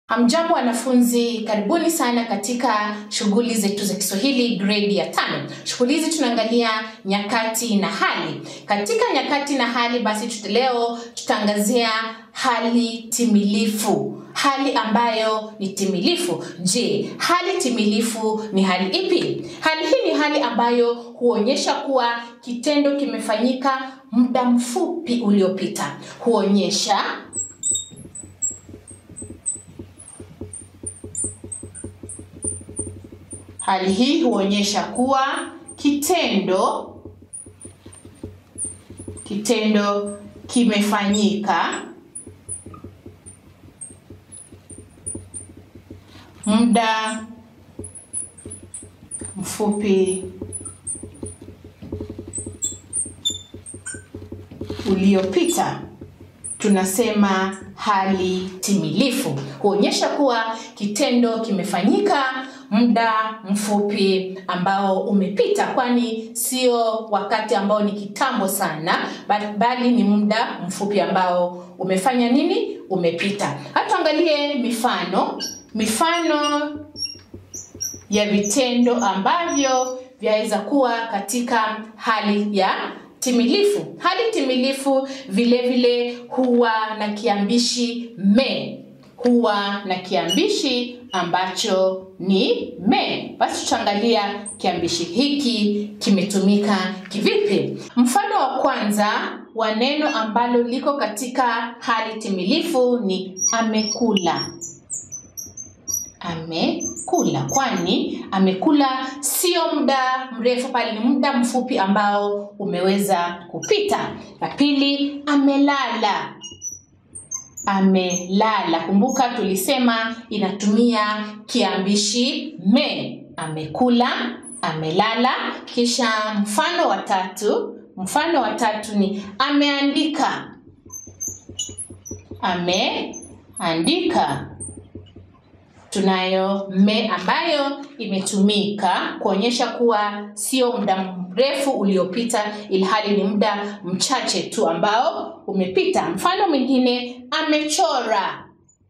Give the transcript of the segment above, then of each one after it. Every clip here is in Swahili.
Hamjambo wanafunzi, karibuni sana katika shughuli zetu za Kiswahili grade ya tano. Shughuli hizi tunaangalia nyakati na hali. Katika nyakati na hali, basi tut leo tutaangazia hali timilifu, hali ambayo ni timilifu. Je, hali timilifu ni hali ipi? Hali hii ni hali ambayo huonyesha kuwa kitendo kimefanyika muda mfupi uliopita. Huonyesha Hali hii huonyesha kuwa kitendo kitendo kimefanyika muda mfupi uliopita. Tunasema hali timilifu huonyesha kuwa kitendo kimefanyika muda mfupi ambao umepita, kwani sio wakati ambao ni kitambo sana, bali ni muda mfupi ambao umefanya nini? Umepita. Hata angalie mifano, mifano ya vitendo ambavyo vyaweza kuwa katika hali ya timilifu. Hali timilifu vile vile huwa na kiambishi me, huwa na kiambishi ambacho ni me. Basi tutaangalia kiambishi hiki kimetumika kivipi. Mfano wa kwanza wa neno ambalo liko katika hali timilifu ni amekula. Amekula, kwani amekula sio muda mrefu, bali ni muda mfupi ambao umeweza kupita. La pili, amelala amelala. Kumbuka tulisema inatumia kiambishi me. Amekula, amelala. Kisha mfano wa tatu, mfano wa tatu ni ameandika. Ameandika. Tunayo me ambayo imetumika kuonyesha kuwa sio muda mrefu uliopita, ilhali ni muda mchache tu ambao umepita. Mfano mwingine, amechora.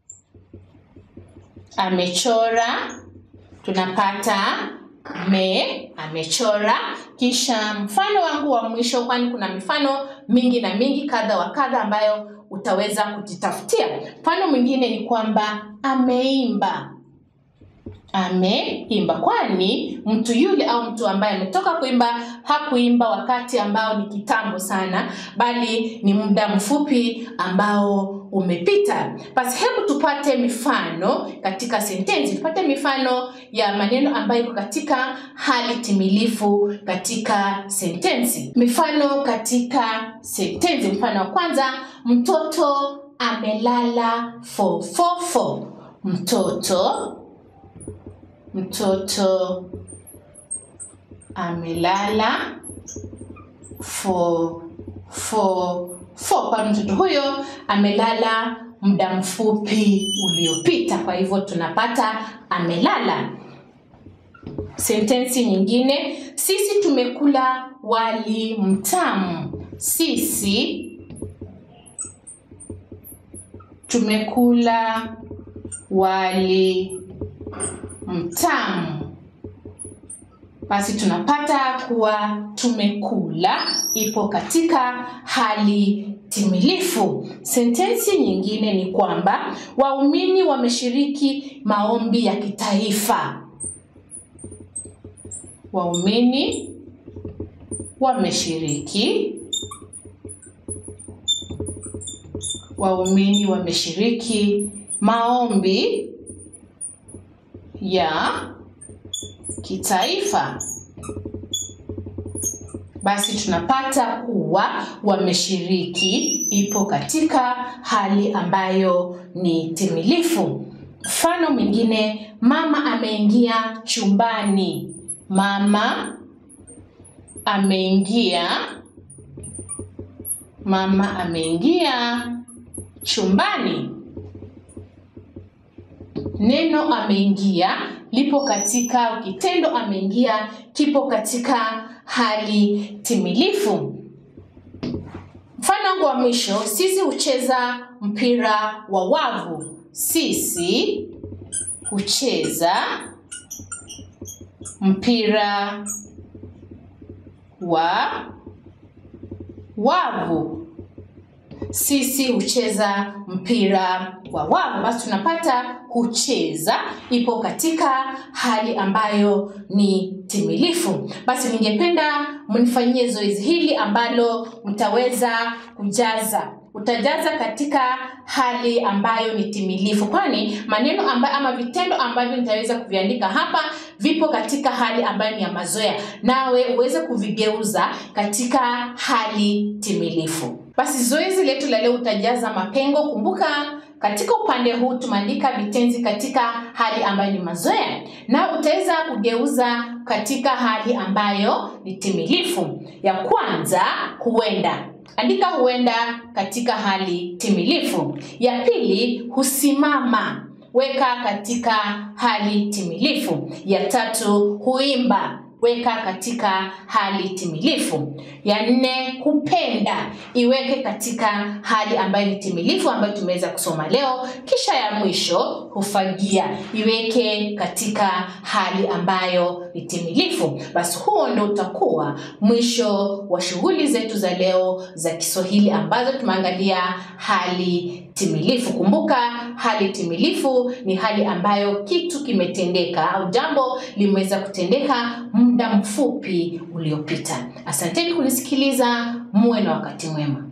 Amechora, tunapata me, amechora. Kisha mfano wangu wa mwisho, kwani kuna mifano mingi na mingi kadha wa kadha ambayo utaweza kujitafutia. Mfano mwingine ni kwamba ameimba. Ameimba, kwani mtu yule au mtu ambaye ametoka kuimba hakuimba wakati ambao ni kitambo sana, bali ni muda mfupi ambao umepita. Basi hebu tupate mifano katika sentensi, tupate mifano ya maneno ambayo iko katika hali timilifu katika sentensi. Mifano katika sentensi. Mfano wa kwanza, mtoto amelala fofofo. Mtoto mtoto amelala fo fo fo, kwa mtoto huyo amelala muda mfupi uliopita. Kwa hivyo tunapata amelala. Sentensi nyingine, sisi tumekula wali mtamu. Sisi tumekula wali mtamu. Basi tunapata kuwa tumekula ipo katika hali timilifu. Sentensi nyingine ni kwamba waumini wameshiriki maombi ya kitaifa. Waumini wameshiriki waumini wameshiriki maombi ya kitaifa. Basi tunapata kuwa wameshiriki ipo katika hali ambayo ni timilifu. Mfano mwingine, mama ameingia chumbani. Mama ameingia, mama ameingia chumbani. Neno ameingia lipo katika kitendo ameingia kipo katika hali timilifu. Mfano wangu wa mwisho, sisi hucheza mpira wa wavu. sisi hucheza mpira wa wavu sisi hucheza mpira wa wavu basi tunapata hucheza ipo katika hali ambayo ni timilifu basi ningependa mnifanyie zoezi hili ambalo mtaweza kujaza utajaza katika hali ambayo ni timilifu kwani maneno ambayo ama vitendo ambavyo nitaweza kuviandika hapa vipo katika hali ambayo ni ya mazoea nawe uweze kuvigeuza katika hali timilifu basi zoezi letu la leo utajaza mapengo kumbuka katika upande huu tumeandika vitenzi katika hali ambayo ni mazoea na utaweza kugeuza katika hali ambayo ni timilifu ya kwanza huenda andika huenda katika hali timilifu ya pili husimama weka katika hali timilifu ya tatu huimba weka katika hali timilifu ya nne hupenda iweke katika hali ambayo ni timilifu ambayo tumeweza kusoma leo kisha ya mwisho hufagia iweke katika hali ambayo ni timilifu basi huo ndo utakuwa mwisho wa shughuli zetu za leo za kiswahili ambazo tumeangalia hali timilifu kumbuka hali timilifu ni hali ambayo kitu kimetendeka au jambo limeweza kutendeka muda mfupi uliopita asanteni kunisikiliza muwe na wakati mwema